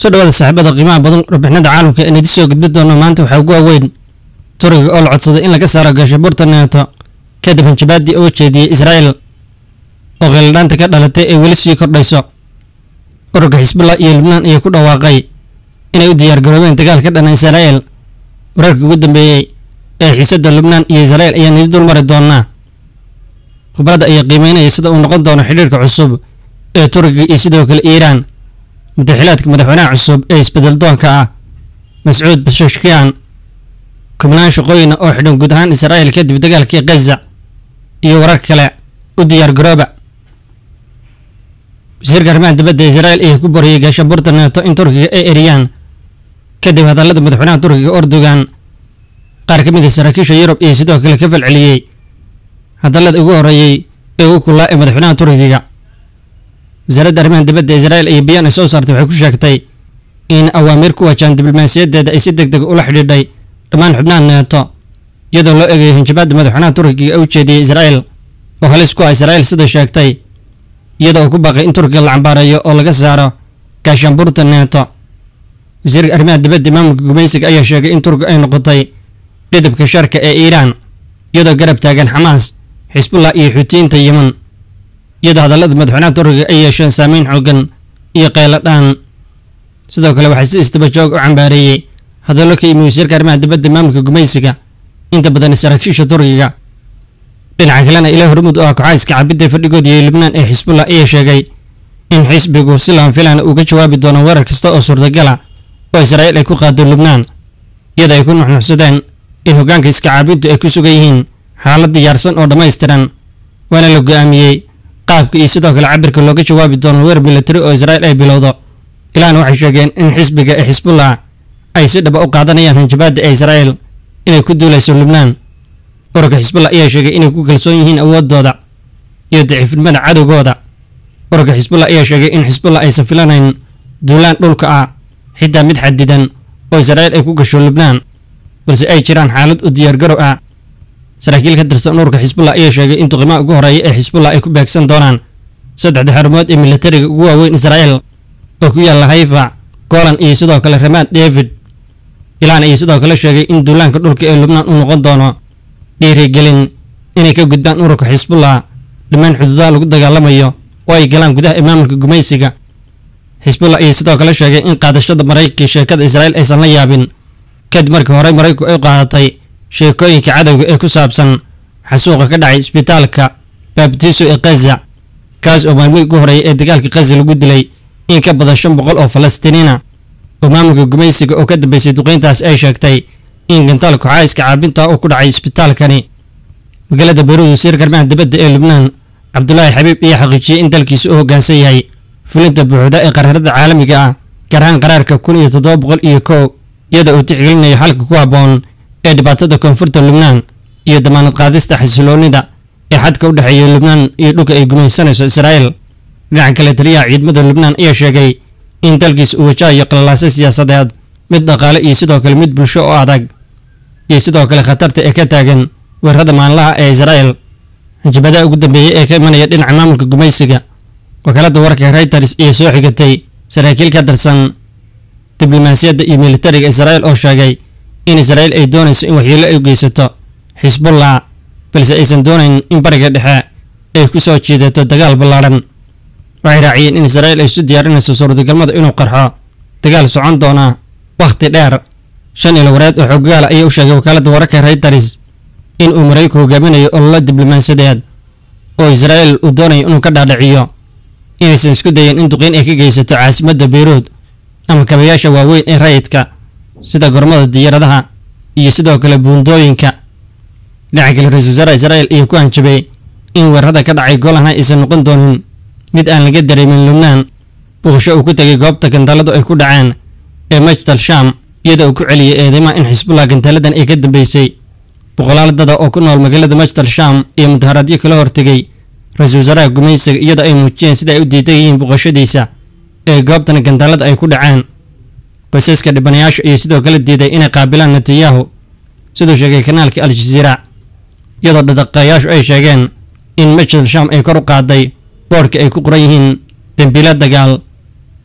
soo dhawaada saaxiibada qiimaha badan warbixinada caalamka ee nidi soo gudbi doono maanta waxaa ugu waaweyn turiga oo la codsaday in laga saaro gaashabuurta neeto kadib hanjabaadii oo jeediyey israa'el oo kheyladhaanta ka dhalatay ay weli sii kordhayso ururka xisbullah iyo lubnaan ayaa ku dhawaaqay inay u diyaargaroobeen dagaal ka dhana israa'el wararkii ugu dambeeyey ee xiisadda lubnaan iyo israa'el ayaa nidi dul mari doonaa khubradda ayaa qiimeynaya sida uu noqon doono xidhiirka cusub ee turiga iyo sidoo kale iiraan madaxilaadka madaxweynaha cusub ee isbedel doonka ah mascuud bashashkiyan kubnaan shaqooyina oo xidhan guud ahaan israa'el kadib dagaalkii khaza iyo warar kale u diyaargarooba wasiirka arrimaha dibadda israa'el ayaa ku boriyey gaashabuurta neeto in turkiga ay eriyaan kadib hadallada madaxweynaha turkiga ordogan qaar ka mid a saraakiisha yurub iyo sidoo kale ka falceliyey hadallada ugu horreeyey ee ugu kulaa ee madaxweynaha turkiga wasaaradda arrimaha dibadda israa'el iyo bayaan ay soo saartay waxay ku sheegtay in awaamiir ku wajahan diblomaasiyadeeda ay si deg deg ula xidhiidhay dhammaan xubnaha neeto iyadoo loo eegayo hanjabaadda madaxweynaha turkiga u jeediyey israa'el oo halis ku ah israa'el sida sheegtay iyadoo uu ku baaqay in turkiga la cambaareeyo oo laga saaro gaashaanbuurta neeto wasiirka arrimaha dibadda maamulka gumaysiga ayaa sheegay in turkiga ay noqotay dhidibka sharka ee iiraan iyadoo garab taagan xamaas xisbullah iyo xuutiyiinta yeman iyadoo hadallada madaxweynaha turkiga ay yeesheen saameyn xoogan iyo qeyladhaan sidoo kale waxaa si istaba joog u cambaareeyey hadallo ka yimi wasiirka arrimaha dibadda maamulka gumaysiga inta badan saraakiisha turkiga dhinaca kalena ilaa hormud oo ah kooxayska cabidda fadhigood iyo lubnaan ee xisbullah ayaa sheegay in xisbigu si laan filaan uu ka jawaabi doono weerar kasta oo suurtagala oo israa'iil ay ku qaado lubnaan iyadoo ay ku nuxnuxsadeen in hoggaanka iska caabintu ay ku sugan yihiin xaalad diyaarsan oo dhammaystiran waana la go'aamiyey qaabka iyo sidoo kale cabirka looga jawaabi doono weer militari oo israa'il ay bilowdo ilaana waxay sheegeen in xisbiga ee xisbullah ay si dhaba u qaadanayaan hanjabaadda ee israa'il inay ku duulayso lubnaan ururka xisbullah ayaa sheegay inay ku kalsoon yihiin awooddooda iyo daciifnimada cadowgooda ururka xisbullah ayaa sheegay in xisbullah aysan filanayn duulaan dhulka ah xitaa mid xadidan oo israa'il ay ku gasho lubnaan balse ay jiraan xaalad u diyaargarow ah saraakiil ka tirsan ururka xisbullah ayaa sheegay in duqimaha ugu horreeya ee xisbullah ay ku beegsan doonaan saddexda xarumood ee militariga ugu waaweyn israa'il oo ku yaalla hayfa golan iyo sidoo kale ramaad david ilaan ayay sidoo kale sheegay in duulaanka dhulka ee lubnaan uu noqon doono dhiirigelin inay ka gudbaan ururka xisbullah dhammaan xuduudaha lagu dagaalamayo oo ay galaan gudaha ee maamulka gumaysiga xisbullah ayay sidoo kale sheegay in qaadashada maraykanka sheekada israa'il aysan la yaabin kadib markii horey maraykanku ay qaadatay sheekooyinka cadowga ee ku saabsan xasuuqa ka dhacay isbitaalka baabtiiso ee khaza kaas oo maalmihii ugu horreeyay ee dagaalka khaza lagu dilay in ka badan shan boqol oo falastiiniina oo maamulka gumaysiga oo ka dambeysay duqeyntaas ay sheegtay in gantaal kooxaha iska caabinta uu ku dhacay isbitaalkani magaalada beyruud wasiirka arrimaha dibadda ee lubnaan cabdulaahi xabiib ayaa xaqiijiyey in dalkiisa u hoggaansan yahay fulinta buuxda ee qaraarada caalamiga ah gaar ahaan qaraarka kun iyo toddoba boqol iyo kow iyadoo uu tixgelinayo xalka ku habboon ee dhibaatada koonfurta lubnaan iyo damaanad qaadista xasiloonida ee xadka u dhexeeya lubnaan iyo dhulka ay gumaysanayso israa'el dhinaca kale taliyaha ciidamada lubnaan ayaa sheegay in dalkiisa uu wajahayo qalalaasyo siyaasadeed mid dhaqaale iyo sidoo kale mid bulsho oo adag iyo sidoo kale khatarta ee ka taagan weerarada maanlaha ee israa'el hanjabadaha ugu dambeeyey ee ka imanaya dhinaca maamulka gumaysiga wakaaladda wararka reuters iyo soo xigatay saraakiil ka tirsan diblomaasiyadda iyo militariga israa'el oo sheegay in israa'il ay doonayso in waxyeello ay geysato xisbullah balse aysan doonayn in bariga dhexe ay ku soo jiidato dagaal ballaadhan waxay raaciyeen in israa'il ay isu diyaarinayso suurtagalmada inuu qarxo dagaal socon doona wakhti dheer shan ilo wareed oo xoggaala ayaa u sheegay wakaaladda wararka reuters in uu maraykanku hogaaminayo ololo diblomaasiyadeed oo israa'il uu doonayo inuu ka dhaadhiciyo inaysan isku dayin in duqeyn ay ka geysato caasimadda beyruud ama kabayaasha waaweyn ee rayidka sida gormada diyaaradaha iyo sidoo kale buundooyinka dhinaca kale ra-isul wasaaraha israa'il ayaa ku hanjabay in weerarada ka dhacay golanha aysan noqon doonin mid aan laga dareemin lubnaan buuqsho uu ku tegay goobta gantaaladu ay ku dhaceen ee majtal sham iyadoo uu ku celiyey eedeymaha in xisbullah gantaaladan ay ka dambeysay boqolaal dada oo ku nool magaalada majtal sham iyo mudaharaadyo kala hortegay ra-isul wasaaraha gumaysiga iyadoo ay muujiyeen sida ay u diidan yihiin buuqashadiisa ee goobtan gantaalada ay ku dhaceen qoysaska dhibanayaasha iyo sidoo kale diiday inay qaabilaan netanyahu siduu sheegay kanaalka al-jaziira iyadoo dhadaqayaashu ay sheegeen in majal sham ay kor u qaaday boodhka ay ku qoran yihiin dembiilo dagaal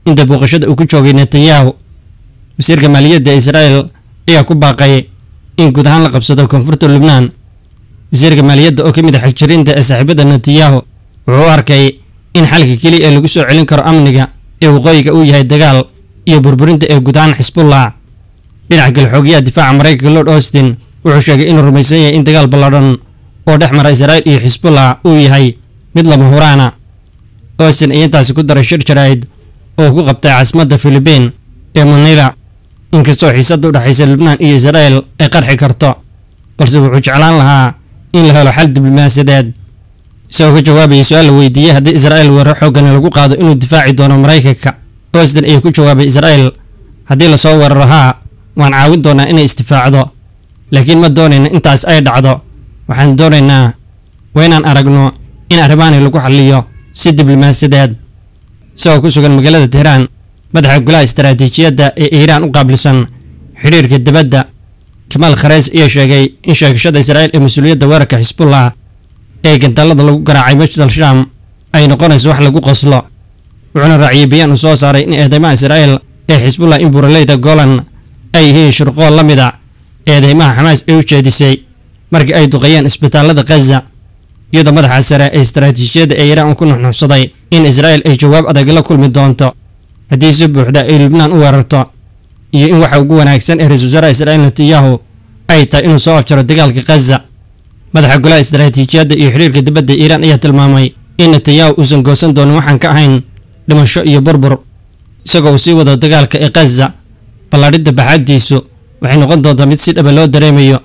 inta booqashada uu ku joogay netanyahu wasiirka maaliyadda israa'el ayaa ku baaqay in guud ahaan la qabsado koonfurta lubnaan wasiirka maaliyadda oo ka mid a xigjirinta ee saaxiibada netanyahu wuxuu u arkay in xalka keliya ee lagu soo celin karo amniga ee waqooyiga uu yahay dagaal iyo burburinta ee guud ahaan xisbullah dhinaca kale xoogayaha difaaca maraykanka lord austin wuxuu sheegay inuu rumaysan yahay in dagaal balladhan oo dhex mara israa'il iyo xisbullah uu yahay mid lama huraana austin ayaa intaasi ku daray shir jaraa'id oo ku qabtay caasimadda filibiin ee manila inkastoo xiisadda u dhexaysa lubnaan iyo israa'el ay qarxi karto balse wuxuu jeclaan lahaa in la helo xal diblomaasiyadeed isagoo ka jawaabayay su-aal la weydiiyey haddii israa'el weerar xooggan lagu qaado inuu difaaci doono maraykanka austin ayaa ku jawaabay israa'el haddii lasoo weeraro haa waan caawin doonaa inay isdifaacdo laakiin ma doonayna intaas ay dhacdo waxaan doonaynaa waa inaan aragno in arrimaani lagu xalliyo si diblomaasiyadeed isagoo ku sugan magaalada tehraan madaxa golaha istaraatiijiyadda ee iiraan u qaabilsan xidhiirka dibadda kamaal khareys ayaa sheegay in sheegashada israa'il ee mas-uuliyadda weerarka xisbullah ee gantaalada lagu garaacay masjidal shaam ay noqonayso wax lagu qoslo wuxuuna raaciyey bayaan uu soo saaray in eedeymaha israa'il ee xisbullah in buuraleyda golan ay yihiin shirqool la mid a eedeymaha xamaas ay u jeedisay markii ay duqeeyeen isbitaallada khaza iyadoo madaxa sare ee istaraatiijiyadda ee iiraan uu ku nuxnuxsaday in israa'il ay jawaab adag la kulmi doonto haddii si buuxda ay lubnaan u weerarto iyo in waxa ugu wanaagsan ee ra-isul wasaaraha israa'il netanyahu ay tahay inuu soo afjaro dagaalka khaza madaxa golaha istaraatiijiyadda iyo xidhiirka dibadda iiraan ayaa tilmaamay in netanyahu uusan goosan doonin waxaan ka ahayn dhimasho iyo burbur isagoo uu sii wado dagaalka ee khaza ballaadhidda baxaaddiisu waxay noqon doontaa mid si dhaba loo dareemayo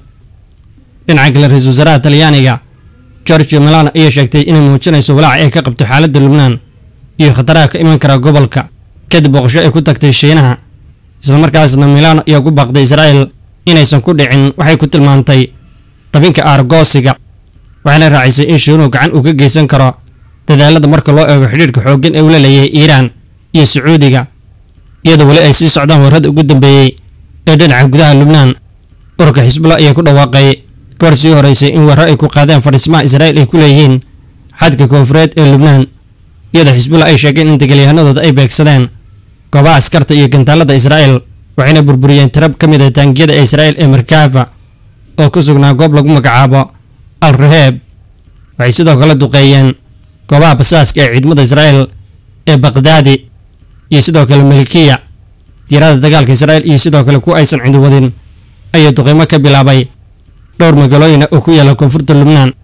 dhinaca kale ra-isul wasaaraha talyaaniga georgia milano ayaa sheegtay inay muujinayso walaaca ay ka qabto xaaladda lubnaan iyo khataraha ka iman kara gobolka kadib booqasho ay ku tagtay shiinaha islamarkaasna milano ayaa ku baaqday israa'il inaysan ku dhicin waxay ku tilmaantay dabinka aargoosiga waxayna raacisay in shiinuhu gacan uu ka geysan karo dadaalada marka loo eego xidhiirka xooggan ee uu la leeyahay iiraan iyo sacuudiga iyadoo weli ay sii socdaan warrada ugu dambeeyey ee dhinaca gudaha lubnaan ururka xisbullah ayaa ku dhawaaqay goor sii horeysay in weerar ay ku qaadeen fadhiismaha israa'il ay ku leeyihiin xadka koonfureed ee lubnaan iyadoo xisbullah ay sheegeen in degaalyahanadooda ay beegsadeen goobaha askarta iyo gantaalada israa'il waxayna burburiyeen tirab ka mid ah taangiyada ee israa'il ee markaafa oo ku sugnaa goob lagu magacaabo al raheeb waxay sidoo kale duqeeyeen goobaha basaaska ee ciidamada israa'il ee baqdaadi iyo sidoo kale malikiya diirada dagaalka israa'il iyo sidoo kale kuwa aysan cidi wadin ayaa duqeymo ka bilaabay dhowr magaalooyina oo ku yaala koonfurta lubnaan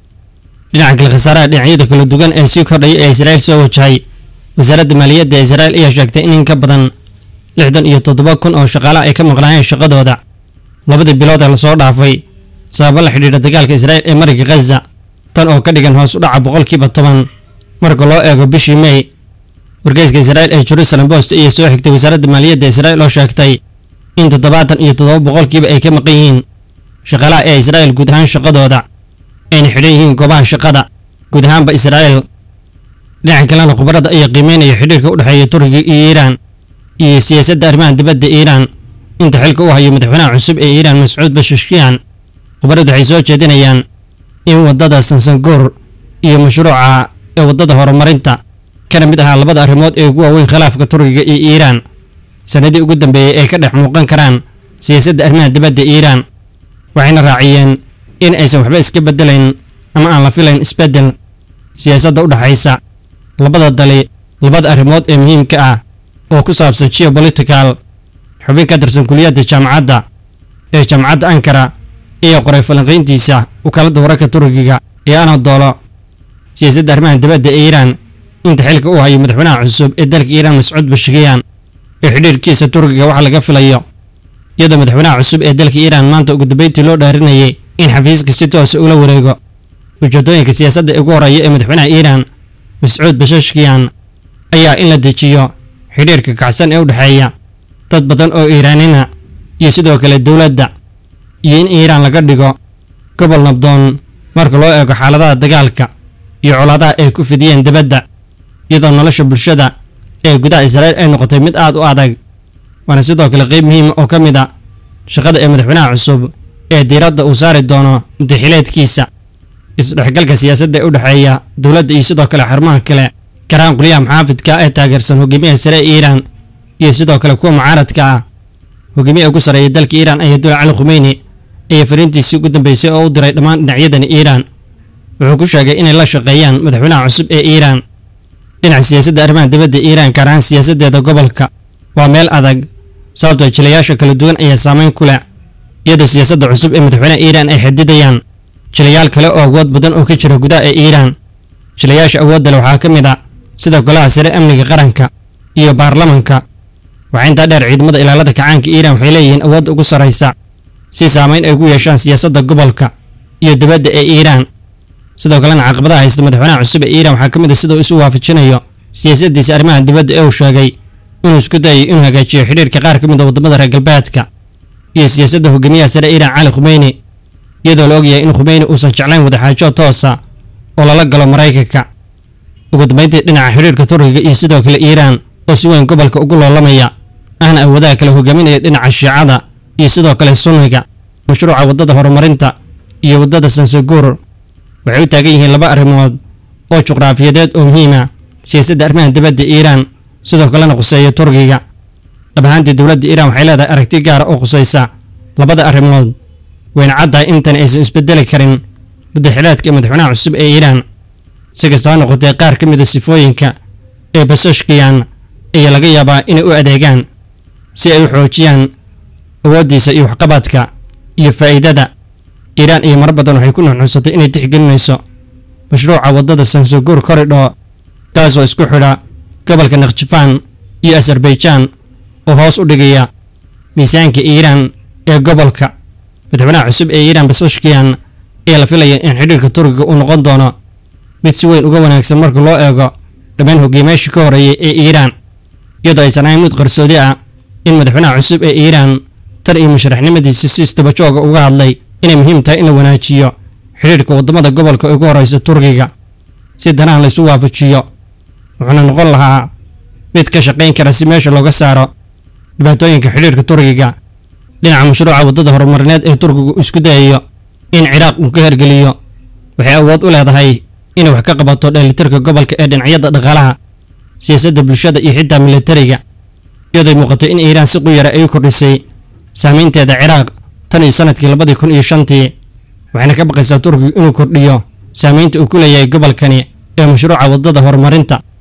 dhinaca kale khasaaraha dhinacyada kala duwan ee sii kordhaya ee israa'il soo wajahay wasaaradda maaliyadda ee israa'il ayaa sheegtay in in ka badan lixdan iyo toddoba kun oo shaqaalaha ay ka maqnaayeen shaqadooda labadii bilood ee lasoo dhaafay sababo la xidhiidha dagaalka israa'il ee mariga khaza tan oo ka dhigan hoos u dhaca boqolkiiba toban marka loo eego bishii may wargeyska israa'il ee jerusalem post ayaa soo xigtay wasaaradda maaliyadda israa'il oo sheegtay in toddobaatan iyo toddoba boqolkiiba ay ka maqan yihiin shaqaalaha ee israa'il guud ahaan shaqadooda ayna xidhan yihiin goobaha shaqada guud ahaanba israa'il dhinaca kalena khubarada ayaa qiimeynaya xidhiirka u dhexeeya turkiga iyo iiraan iyo siyaasadda arrimaha dibadda iiraan inta xilka u hayo madaxweynaha cusub ee iiraan mascuud bashashkiyan khubaradu waxay soo jeedinayaan in waddada sansangoor iyo mashruuca ee waddada horumarinta kana mid ahaa labada arrimood ee ugu waaweyn khilaafka turkiga iyo iiraan sanadii ugu dambeeyey ay ka dhex muuqan karaan siyaasadda arrimaha dibadda iiraan waxayna raaciyeen in aysan waxba iska beddelayn ama aan la filayn isbeddel siyaasadda u dhexaysa labada dali labada arrimood ee muhiimka ah oo ku saabsan geopolitical xubin ka tirsan kuliyadda jaamacadda ee jaamacadda ankara ayaa qoray falanqayntiisa wakaaladda wararka turkiga ee anadoolo siyaasadda arrimaha dibadda ee iiraan inta xilka u hayo madaxweynaha cusub ee dalka iiraan mascuud bashikiyan ee xidhiirkiisa turkiga waxa laga filayo iyadoo madaxweynaha cusub ee dalka iiraan maanta ugu dambeyntii loo dhaarinayay in xafiiska si toosa ula wareego ujeedooyinka siyaasadda ugu horeeya ee madaxweynaha iiraan mascuud bashashkiyan ayaa in la dejiyo xidhiirka kacsan ee u dhexeeya dad badan oo iiraanina iyo sidoo kale dowladda iyo in iiraan laga dhigo gobol nabdoon marka loo eego xaaladaha dagaalka iyo colaadaha ay ku fidiyeen dibadda iyadoo nolosha bulshada ee gudaha israa'iil ay noqotay mid aad u adag waana sidoo kale qeyb muhiima oo ka mid a shaqada ee madaxweynaha cusub ee diiradda uu saari doono mudaxileedkiisa isdhexgalka siyaasadda ee u dhexeeya dowladda iyo sidoo kale xarumaha kale karaan qolyaha maxaafidka ee taageersan hogaamiyaha sare ee iiraan iyo sidoo kale kuwa mucaaradka ah hogaamiyaha ugu sarreeya dalka iiraan ayadullah cali khumeyni ayaa fariintiisii ugu dambeysay oo u diray dhammaan dhinacyadani iiraan wuxuu ku sheegay inay la shaqeeyaan madaxweynaha cusub ee iiraan dhinaca siyaasadda arrimaha dibadda iiraan gaar ahaan siyaasaddeeda gobolka waa meel adag sababtoo jilayaasha kala duwan ayaa saameyn ku leh iyadoo siyaasadda cusub ee madaxweynaha iiraan ay xadidayaan jilayaal kale oo awood badan oo ka jira gudaha ee iiraan jilayaasha awoodda leh waxaa ka mid a sida golaha sare amniga qaranka iyo baarlamanka waxaa intaa dheer ciidamada ilaalada kacaanka iiraan waxay leeyihiin awoodda ugu sarraysa si saameyn ay ugu yeeshaan siyaasadda gobolka iyo dibadda ee iiraan sidoo kalena caqabadaha haysta madaxweynaha cusub ee iiraan waxaa ka mid a siduu isu waafajinayo siyaasaddiisa arrimaha dibadda ee uu sheegay inuu isku dayayo inuu hagaajiyo xidhiirka qaar ka mid a waddamada reer galbeedka iyo siyaasadda hogaamiyaha sare iiraan cali khumeyni iyadoo la ogyahay in khumeyni uusan jeclayn wadaxaajo toosa oo lala galo maraykanka ugu dambeyntii dhinaca xidhiirka turkiga iyo sidoo kale iiraan oo si weyn gobolka ugu loolamaya ahna awoodaha kale hogaaminaya dhinaca shiicada iyo sidoo kale sunniga mashruuca waddada horumarinta iyo waddada sansaguur waxay u taagan yihiin laba arrimood oo juqraafiyadeed oo muhiima siyaasadda arrimaha dibadda iiraan sidoo kalena khuseeya turkiga dhab ahaantii dowladda iiraan waxay leedahay aragti gaara oo khusaysa labada arrimood wayna caddahay intan aysan isbedeli karin muddaxilaadka madaxweynaha cusub ee iiraan si kasta ha noqotee qaar ka mid a sifooyinka ee basashkiyan ayaa laga yaabaa inay u adeegaan si ay u xoojiyaan awooddiisa iyo waxqabadka iyo faa'iidada iiraan iyo marar badan waxay ku nuxnuunsatay inay tixgelinayso mashruuca waddada sansaguur koridho kaasoo isku xidha gobolka nakhjifaan iyo azarbaijan oo hoos u dhigaya miisaanka iiraan ee gobolka madaxweynaha cusub ee iiraan basashkiyan ayaa la filaya in xidhiirka turkiga uu noqon doono mid si weyn uga wanaagsan marka loo eego dhammaan hogaamiyaashii ka horreeyay ee iiraan iyadoo aysan ahayn mid qarsoodi ah in madaxweynaha cusub ee iiraan tan iyo musharaxnimadiisa si istabajooga uga hadlay inay muhiim tahay in la wanaajiyo xidhiirka waddamada gobolka ee ugu horreysa turkiga si danaha laysu waafajiyo wuxuuna noqon lahaa mid ka shaqayn kara si meesha looga saaro dhibaatooyinka xidhiirka turkiga dhinaca mashruuca waddada horumarineed ee turkigu isku dayayo in ciraaq uu ka hergeliyo waxay awood u leedahay inay wax ka qabato dheelitirka gobolka ee dhinacyada dhaqaalaha siyaasadda bulshada iyo xitaa militariga iyadooy muuqato in iiraan si quyara ay u kordhisay saameynteeda ciraaq tan iyo sanadkii labadii kun iyo shantii waxayna ka baqaysaa turkigu inuu kordhiyo saameynta uu ku leeyahay gobolkani ee mashruuca waddada horumarinta